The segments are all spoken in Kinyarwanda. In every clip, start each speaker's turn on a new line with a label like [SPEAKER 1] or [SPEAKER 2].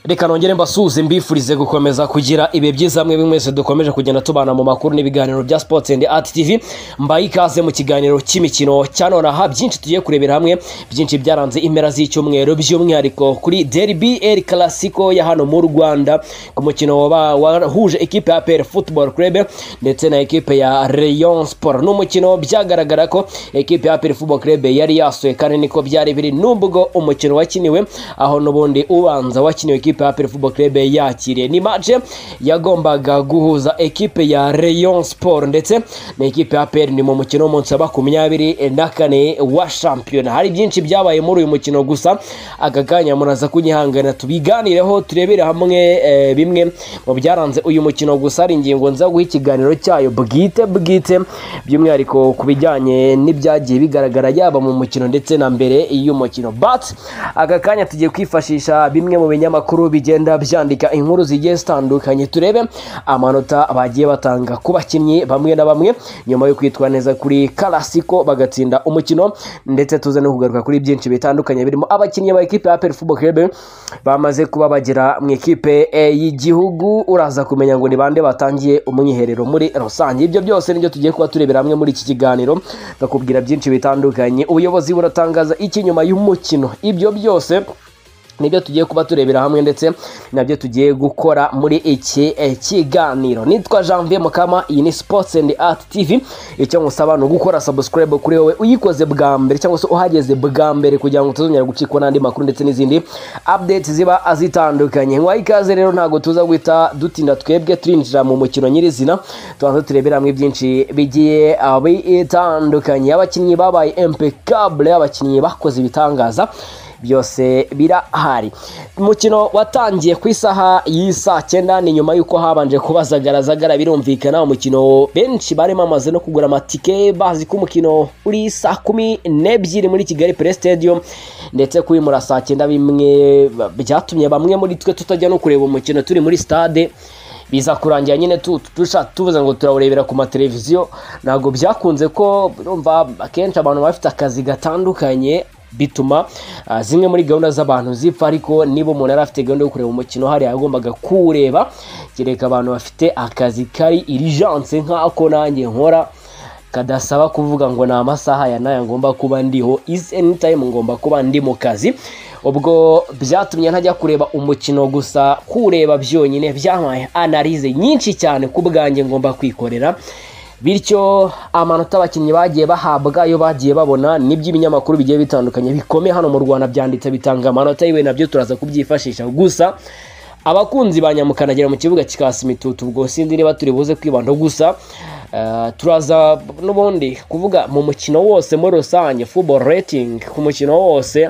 [SPEAKER 1] reka nongere mbasuhuze mbifurize gukomeza kugira ibihe byiza mwe mwese dukomeje kugenda tubana mu makuru n'ibiganiro bya sports and art tv mbaye ikaze mu kiganiro cy'imikino cya nonaha byinshi tugiye kurebera hamwe byinshi byaranze impera z'icyumweru by'umwihariko kuri derby el clasico ya hano mu rwanda ku mukino waba- wahuje ekipe ya APR football club ndetse na ekipe ya rayon sport ni umukino byagaragara ko ekipe ya APR football club yari yasuye kandi niko byari biri nubwo umukino wakiniwe aho n'ubundi ubanza wakiniwe ekipe ya APR football club yakiriye ni match yagombaga guhuza ekipe ya rayon sport ndetse na ekipe ya APR ni mu mukino w'umunsi wa makumyabiri na kane wa shampiyona hari byinshi byabaye muri uyu mukino gusa aka kanya muraza kunyihangana tubiganireho turebere hamwe eh, bimwe mu byaranze uyu mukino gusa hari ingingo nza guha ikiganiro cyayo bwite bwite by'umwihariko ku bijyanye n'ibyagiye bigaragara yaba mu mukino ndetse na mbere y'umukino but aka kanya tugiye kwifashisha bimwe mu binyamakuru bigenda byandika inkuru zigiye zitandukanye turebe amanota bagiye batanga ku bakinnyi bamwe na bamwe nyuma yo kwitwa neza kuri karasiko bagatsinda umukino ndetse tuze no kugaruka kuri byinshi bitandukanye birimo abakinnyi ba ekipe ya APR Football Club bamaze kuba bagera mu ikipe eh, y'igihugu uraza kumenya ngo ni bande batangiye umwiherero muri rusange ibyo byose nibyo tugiye kuba turebera hamwe muri iki kiganiro bakubwira byinshi bitandukanye ubuyobozi buratangaza iki nyuma y'umukino ibyo byose nibyo tugiye kuba turebera hamwe ndetse nabyo tugiye gukora muri iki eh, kiganiro nitwa janvier mukama iyi ni sports and art tv icyo ngusaba ni ugukora subscribe kuri wowe uyikoze bwa mbere cyangwa se uhageze bwa mbere kugira ngo utazongera gucikwa n'andi makuru ndetse n'izindi updates ziba zitandukanye nk'uwaha ikaze rero ntabwo tuza guhita dutinda twebwe turinjira mu mukino nyirizina tubanza turebera hamwe byinshi bigiye ah, bitandukanye abakinnyi babaye impeccable abakinnyi bakoze ibitangaza byose birahari umukino watangiye ku isaha y'isaa cyenda ni nyuma y'uko habanje kubazagaragara birumvikana umukino benshi bari bamaze no kugura amatike bazi ko umukino uri saa kumi n'ebyiri muri kigali pere stadium ndetse kuwimura saa cyenda bimwe byatumye bamwe muri twe tutajya no kureba umukino turi muri stade biza kurangira nyine tu- dusha- tubuze ngo turawurebera ku mateleviziyo ntabwo byakunze ko urumva akenshi abantu baba bafite akazi gatandukanye bituma ah, zimwe muri gahunda z'abantu zipfa ariko niba umuntu yari afite gahunda yo kureba umukino hariya yagombaga kuwureba kereka abantu bafite akazi kari irijanse nk'ako nanjye nkora kadasaba kuvuga ngo ni amasaha ya naya ngomba kuba ndiho is any time ngomba kuba ndi mu kazi ubwo byatumye ntajya kureba umukino gusa kureba byonyine byampaye analize nyinshi cyane ku bwanjye ngomba kwikorera bityo amanota abakinnyi bagiye bahabwa yo bagiye babona n'iby'ibinyamakuru bigiye bitandukanye bikomeye hano mu rwanda byanditse bitanga amanota yiwe nabyo turaza kubyifashisha gusa abakunzi ba nyamukanagira mu kibuga kikasa imitutu ubwo sinzi niba turi buze kwibandaho gusa eh, turaza n'ubundi kuvuga mu mukino wose muri rusange football rating ku mukino wose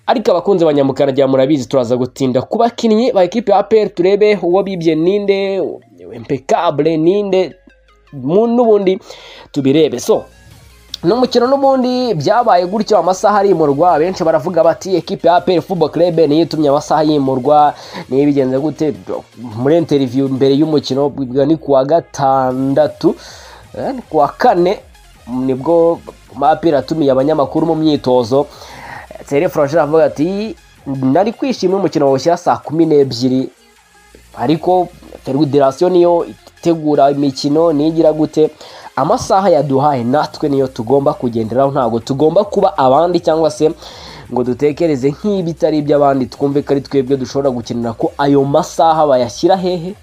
[SPEAKER 1] ariko abakunzi ba nyamukanagira murabizi turaza gutinda ku bakinnyi ba ekipe ya APR turebe uwo bibye ninde impeccable ninde mu- n'ubundi tubirebe so ni umukino n'ubundi byabaye gutyo amasaha arimurwa benshi baravuga bati ekipe ya APR football club niyo itumye amasaha yimurwa niyo bigenze gute muri interview mbere y'umukino bwa- ni kuwa gatandatu eh, ni kuwa kane nibwo mapira atumiye abanyamakuru mu myitozo Thierry Franchard avuga ati nari kwishimira umukino wawushyira saa kumi n'ebyiri ariko federasiyo niyo itegura imikino nigira gute amasaha yaduhaye natwe niyo tugomba kugenderaho ntabwo tugomba kuba abandi cyangwa se ngo dutekereze nk'ibitari iby'abandi twumve ko ari twebwe dushobora gukenera ko ayo masaha bayashyira hehe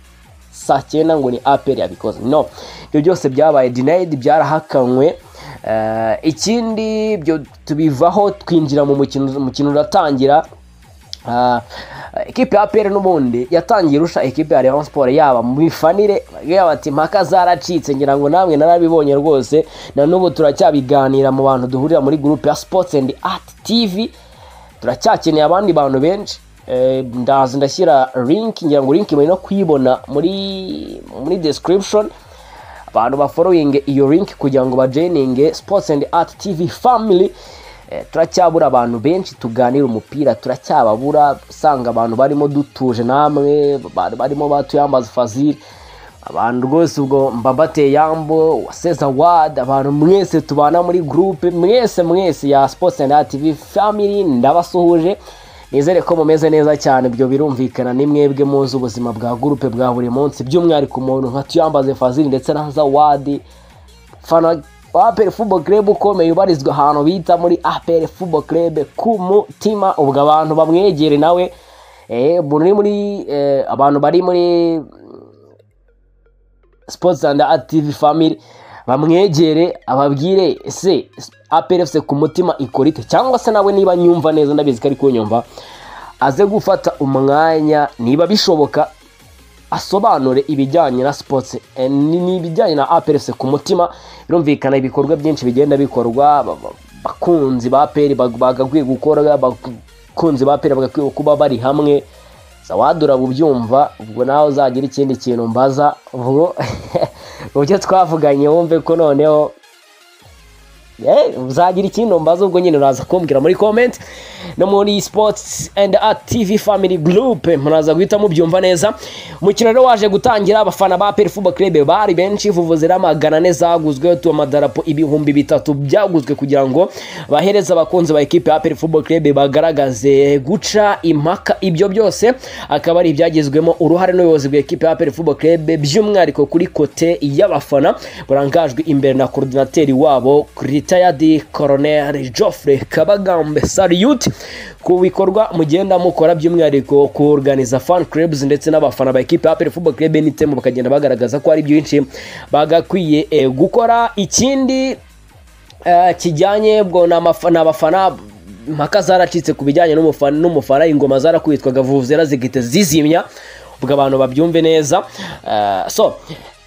[SPEAKER 1] saa cyenda ngo ni aperi yabikoze no ibyo byose byabaye dinayidi byarahakanywe Eh, ikindi byo tubivaho twinjira mu mukino umukino uratangira Ah, ekipe ya APR n'ubundi yatangiye irusha ekipe ya Rayon Sport yaba mu bifanire yaba ati impaka zaracitse ngira ngo namwe narabibonye rwose na n'ubu turacyabiganira mu bantu duhurira muri groupe ya Sports and Art TV turacyakeneye abandi bantu benshi Eh, ndazi ndashyira link ngira ngo link muri no kuyibona muri muri description abantu baforowinge iyo link kugira ngo bajoyininge sports and art tv family Eh, turacyabura abantu benshi tuganira umupira turacyababura usanga abantu barimo dutuje namwe ba- barimo batuyambaza fazil abantu rwose ubwo mbabateye yambo waseza wadi abantu mwese tubana muri gurupe mwese mwese ya sports and art tv family ndabasuhuje nizere ko mumeze neza cyane ibyo birumvikana ni mwebwe muzi ubuzima bwa gurupe bwa buri munsi by'umwihariko umuntu nka tuyambaze fazili ndetse na zawadi fana aperi fubo kerebe ukomeye ubarizwa ahantu bita muri aperi fubo kerebe ku mutima ubwo abantu bamwegere nawe muri muri eh, abantu bari muri sports and active family bamwegere ababwire ese APRFC ku mutima ikorite cyangwa se nawe niba nyumva neza ndabizi ko ari kunyumva aze gufata umwanya niba bishoboka asobanure ibijyanye na sports eh, ni- ni ibijyanye na APRFC ku mutima birumvikana ibikorwa byinshi bigenda bikorwa ba- ba- bakunzi ba APR bag- bagakwiye gukora bakunzi ba APR bagakwiye kuba bari hamwe zawadura ubyumva ubwo nawe uzagira ikindi kintu mbaza ubwo ubyo twavuganye wumve ko noneho Eh, uzagira ikintu mbaza ubwo nyine uraza kumbwira muri comment no muri sports and art tv family group muraza guhita mubyumva neza umukino rero waje gutangira abafana ba peri fubo club bari benshi vuvuze rero magana ane zaguzwe tu amadarapo ibihumbi bitatu byaguzwe kugira ngo bahereze abakunzi ba ekipe ya peri fubo club bagaragaze guca impaka ibyo byose akaba ari ibyagizwemo uruhare n'ubuyobozi bwa ekipe ya peri fubo club by'umwihariko kuri kote y'abafana burangajwe imbere na korodinateri wabo retired colonel Geoffrey Kabagambe salute ku bikorwa mugenda mukora by'umwihariko ku organiza fan clubs ndetse n'abafana ba ekipe ya APR Football Club n'itemu bakagenda bagaragaza ko ari byinshi bagakwiye eh, gukora ikindi eh, kijyanye ubwo ni amafa- ni abafana impaka zaracitse ku bijyanye n'umufana n'umufana ingoma zarakwitwaga vuvuzera zigahita zizimya ubwo abantu babyumve neza Eh, so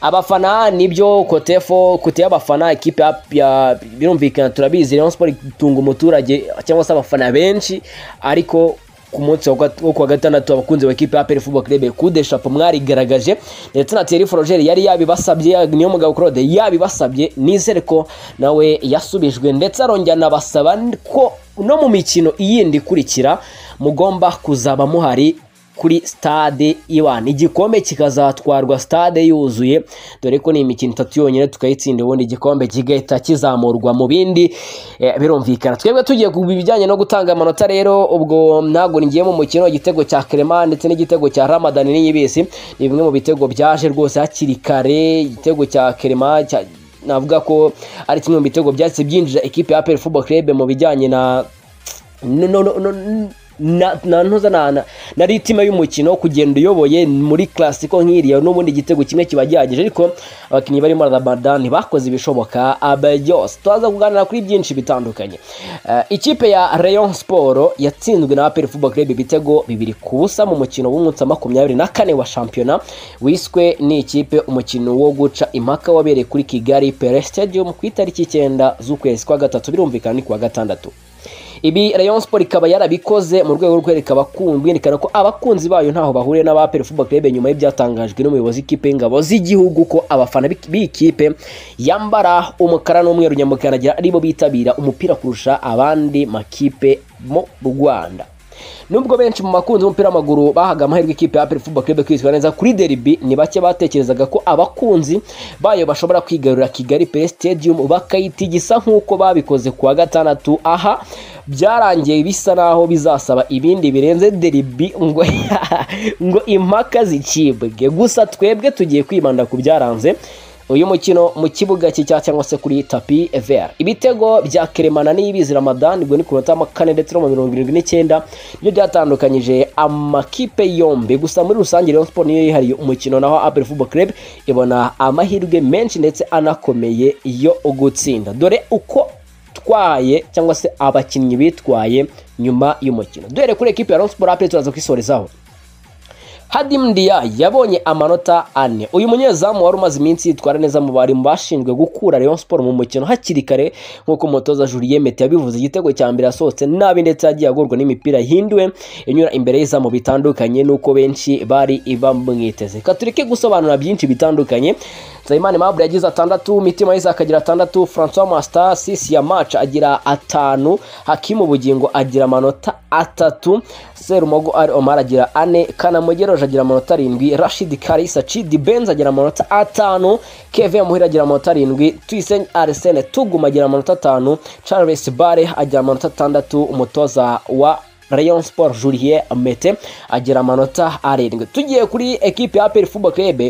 [SPEAKER 1] abafana nibyo kotefo kote y'abafana ikipe ya- ya birumvikana turabizi Rayon Sport itunga umuturage cyangwa se abafana benshi ariko ku munsi wa gat- wo kuwa gatandatu abakunzi ba ekipe ya APR Football Club kudeshapo mwarigaragaje ndetse na Thierry Frogeri yari yabibasabye niyo mugabo Claude yabibasabye nizere ko nawe yasubijwe ndetse arongera anabasaba ko no mu mikino iyindi ikurikira mugomba kuzaba muhari kuri stade Iwan igikombe kikazatwarwa stade yuzuye dore ko ni imikino itatu yonyine tukayitsinda ubundi igikombe kigahita kizamurwa mu bindi eh, birumvikana twebwe tugiye ku bijyanye no gutanga amanota rero ubwo ntabwo ngiye mu mukino igitego cya Clement ndetse n'igitego cya Ramadan n'Iyibisi ni bimwe mu bitego byaje rwose hakiri kare igitego cya Clement cya- navuga ko ari kimwe mu bitego byahise byinjira ekipe ya APR Football Club mu bijyanye na no, no, no, no, na, na, ntuza na, na, na ritime y'umukino kugenda uyoboye muri klasiko nk'iriya n'ubundi igitego kimwe kiba gihagije ariko abakinnyi barimo Ramadani bakoze ibishoboka abe byose turaza kuganira kuri byinshi bitandukanye Eh, ikipe ya Rayon Sport yatsinzwe na APR Football Club ibitego bibiri ku busa mu mukino w'umunsi wa makumyabiri na kane wa shampiyona wiswe n'ikipe umukino wo guca impaka wabereye kuri Kigali Pele Stadium ku itariki icyenda z'ukwezi kwa gatatu birumvikana ni ku wa gatandatu ibi Rayon Sport ikaba yarabikoze mu rwego rwo kwereka abakunzi yerekana ko abakunzi bayo ntaho bahuriye n'abaperi Football Club nyuma y'ibyatangajwe n'umuyobozi w'ikipe y'ingabo z'igihugu ko abafana b'iki- b'ikipe yambara umukara n'umweru nyamukanagira aribo bitabira umupira kurusha abandi makipe mu Rwanda nubwo benshi mu bakunzi b'umupira w'amaguru bahaga amahirwe ikipe ya APR Football Club kwitwara neza kuri derby ni bake batekerezaga ko abakunzi bayo bashobora kwigarurira Kigali Play Stadium bakayitigisa nk'uko babikoze ku wa gatandatu aha byarangiye bisa naho bizasaba ibindi birenze derby ngo ngo impaka zicibwe gusa twebwe tugiye kwibanda ku byaranze uyu mukino mu kibuga cy'icya cyangwa se kuri tapi vera ibitego bya keremana n'ibizi ramadan ubwo ni ku minota ya kane ndetse no mu mirongo irindwi n'icyenda nibyo byatandukanyije amakipe yombi gusa muri rusange Rayon Sport niyo yihariye umukino naho aperi fubo club ibona amahirwe menshi ndetse anakomeye yo gutsinda dore uko bitwaye cyangwa se abakinnyi bitwaye nyuma y'umukino duhere kuri ekipe ya Rayon Sport aperi turaza kwisorezaho Hadim Dia yabonye amanota ane uyu munyezamu wari umaze iminsi yitwara neza mu bari mu bashinzwe gukura Rayon Sport mu mukino hakiri kare nk'uko umutoza Julien Mete yabivuze igitego cya mbere yasohotse nabi ndetse yagiye agorwa n'imipira yahinduwe inyura imbere y'izamu bitandukanye n'uko benshi bari bamwiteze katurike gusobanura byinshi bitandukanye Nsabimana Aimable yagize atandatu Mitima Isaac agira atandatu Francois Master Sisi Yamacha agira atanu Hakimu Bugingo agira amanota atatu Serumogo Ari Omar agira ane Kanamugeroje agira amanota arindwi Rashid Karisa Chidi Benz agira amanota atanu Kevin Muhira agira amanota arindwi Tuyisenge Arsene Tuguma agira amanota atanu Charles Bare agira amanota atandatu umutoza wa Rayon Sport Julien Mete agira amanota arindwi tugiye kuri ekipe ya APR Football Club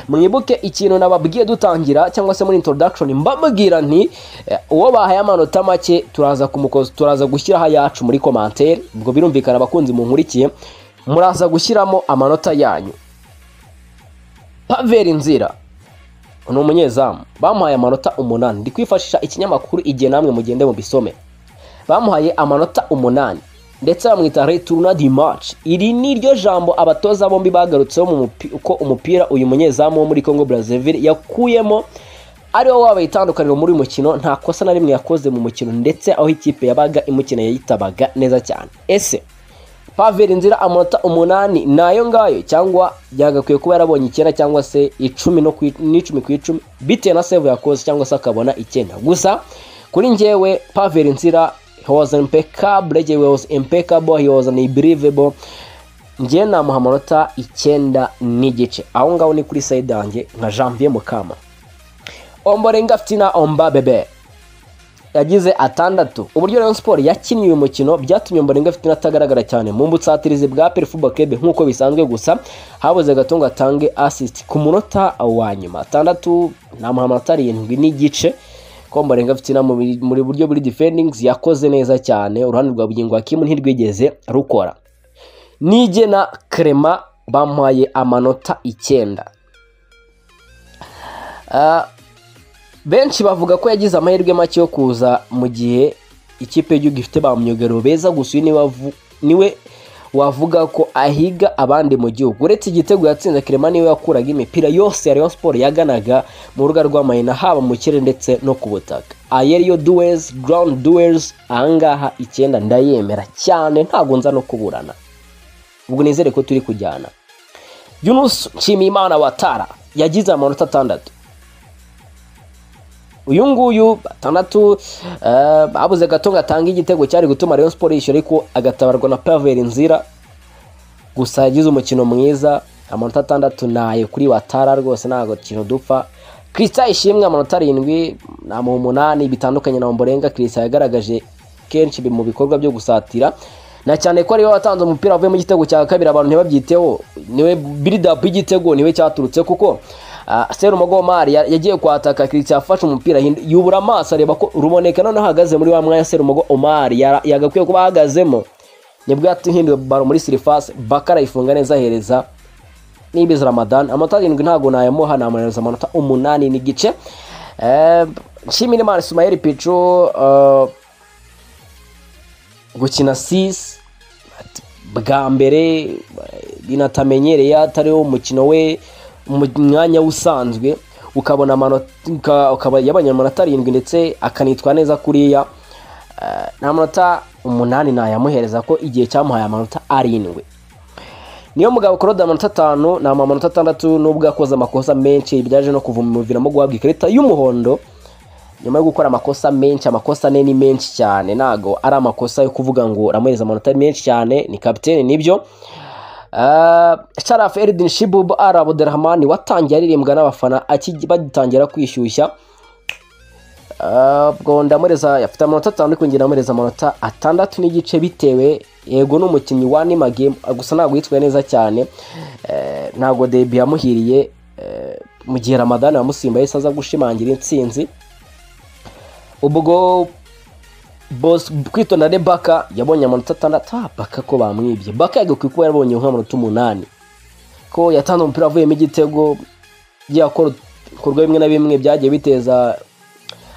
[SPEAKER 1] mwibuke ikintu nababwiye dutangira cyangwa se muri introduction mbabwira nti eh, uwo bahaye amanota make turaza kumukoza turaza gushyiraho ayacu muri commentaire ubwo birumvikana abakunzi munkurikiye muraza gushyiramo amanota yanyu Pavel Nzira ni umunyezamu bamuhaye amanota umunani ndi kwifashisha ikinyamakuru igihe namwe mugende mu bisome bamuhaye amanota umunani ndetse bamwita returna di match iri ni ryo jambo abatoza bombi bagarutseho mu mupi- uko umupira uyu munyezamu wo muri congo brazzaville yakuyemo ariwo wabaye itandukaniro muri uyu mukino nta kosa na rimwe yakoze mu mukino ndetse aho ikipe yabaga imukina yayitabaga neza cyane ese Pavel Nzira amanota umunani nayo ngayo cyangwa byagakwiye kuba yarabonye icyenda cyangwa se icumi no ku i- n'icumi ku icumi bitewe na save yakoze cyangwa se akabona icyenda gusa kuri njyewe Pavel Nzira he was impeccable he was impeccable he was unbelievable njye namuha amanota icyenda n'igice aho ngaho ni kuri side yanjye nka Janvier Mukama Ombolenga Fitina Omba Bebe yagize atandatu uburyo Rayon Sport yakinnye uyu mukino byatumye Ombolenga Fitina atagaragara cyane mu mbutsatirizi bwa APR Football Club nk'uko bisanzwe gusa habuze gato ngo atange assist ku munota wa nyuma atandatu namuha amanota arindwi n'igice ko Ombolenga Fitina mu bi- muri buryo buri defendings yakoze neza cyane uruhande rwa bugingo Hakim ntirwigeze rukora nige na Clement bamuhaye amanota icyenda Ah, benshi bavuga ko yagize amahirwe make yo kuza mu gihe ikipe y'igihugu ifite ba myugariro beza gusa uyu niwe avu- niwe wavuga ko ahiga abandi mu gihugu uretse igitego yatsinze kirema niwe yakuraga imipira yose ya Rayon Sport yaganaga mu rubuga rw'amayina haba mu kirere ndetse no ku butaka ayeriyo duwezi ground duwezi ahangaha icyenda ndayemera cyane ntabwo nza no kuburana ubwo nizere ko turi kujyana Yunus Nshimiyimana Watara yagize amanota atandatu uyu nguyu atandatu eh, abuze gato ngo atange igitego cyari gutuma Rayon Sport yishyura ariko agatabarwa na Pavel Nzira gusa yagize umukino mwiza amanota atandatu nayo kuri Watara rwose ntabwo kintu dupfa Krista ishimwe amanota arindwi namuha umunani bitandukanye na Ombolenga Krista yagaragaje kenshi mu bikorwa byo gusatira na cyane ko ariwe watanze umupira wavuye mu gitego cya kabiri abantu ntibabyiteho niwe build up y'igitego niwe cyaturutse kuko Uh, Serumago Omar ya- yagiye kwataka Christian yafashe umupira hindu- yubura amaso areba ko ruboneka noneho ahagaze muri wa mwanya Serumago Omar yara- yagakwiye kuba ahagazemo nibwo yatuhinduye baro muri sirifasi bakara ifunga neza ahereza nibiza ramadan amanota arindwi ntabwo nayamuha namuhereza amanota umunani n'igice Eh, nshimira imana ismael picu eh, gukina sisi bwa mbere eh, binatamenyereye atariwo umukino we mu mwanya usanzwe ukabona amanota uka- ukaba yabonye amanota arindwi ndetse akanitwa neza kuriya Eh, n'amanota umunani nayamuhereza ko igihe cyamuhaye amanota arindwi niyo mugabo korode amanota atanu ni amanota atandatu nubwo yakoze amakosa menshi byaje no kuva mu biviramo guhabwa ikarita y'umuhondo nyuma yo gukora amakosa menshi amakosa ane ni menshi cyane ntago ari amakosa yo kuvuga ngo uramuhereza amanota menshi cyane ni kapitene nibyo Ah, Sharaf Eldin Shibub Ar Abdelrahman watangiye aririmbwa n'abafana akigi- bagitangira kwishyushya Ah, ubwo ndamureza afite amanota atanu ariko njye ndamureza amanota atandatu n'igice bitewe yego ni umukinnyi wa Anima Game gusa ntabwo yitwaye neza cyane Eh, ntabwo Debi yamuhiriye eh, mu gihe Ramadani wamusimba yahise aza gushimangira intsinzi ubwo Boss kwitonda ne Baka yabonye amanota atandatu ah, Baka ko bamwibye Baka yagakwiye kuba yarabonye nk'amanota umunani ko yatanze umupira avuyemo igitego byakora ibikorwa bimwe na bimwe byagiye biteza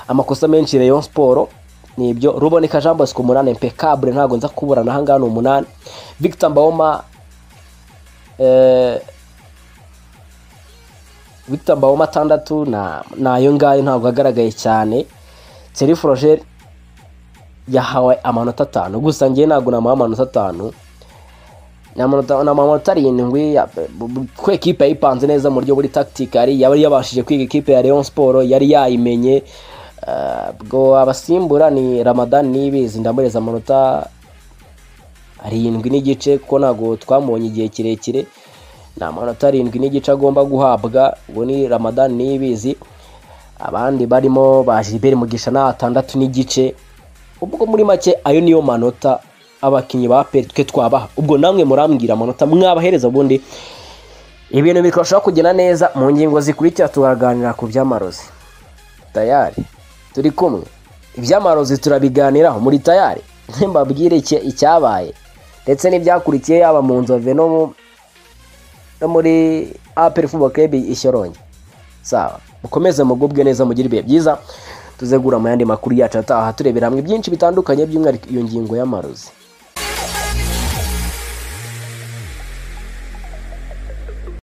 [SPEAKER 1] amakosa menshi Rayon Sport nibyo Ruboneka Jean Bosco umunani impeccable ntabwo nza kuburana aha ngaha ni umunani Victor Mbawoma eh, Victor Mbawoma atandatu na nayo ngayo ntabwo agaragaye cyane Thierry Froger yahawe amanota atanu gusa njye ntabwo namuha amanota atanu ni amanota ni amanota arindwi ya- ko ekipe yayipanze neza mu buryo buri takitikari yaba yabashije kwiga ekipe ya Rayon Sport yari yayimenye Eh, ubwo abasimbura ni Ramadan Nibizi ndamureza amanota arindwi n'igice kuko ntabwo twamubonye igihe kirekire ni amanota arindwi n'igice agomba guhabwa ubu ni Ramadan Nibizi abandi barimo ba Gilbert Mugisha na atandatu n'igice ubwo muri make ayo niyo manota abakinnyi ba peri twe twabaha ubwo namwe murambwira amanota mwabahereza ubundi ibintu bikarushaho kugenda neza mu ngingo zikurikira tukaganira ku by'amarozi tayari turi kumwe iby'amarozi turabiganiraho muri tayari mbabwire icya- icyabaye ndetse n'ibyakurikiye yaba mu nzove no mu- no muri aperi fubo kebi ishyoronge sawa mukomeze mugubwe neza mugire ibihe byiza tuzegura mu yandi makuru yacu ataha turebera hamwe byinshi bitandukanye by'umwihariko iyo ngingo y'amarozi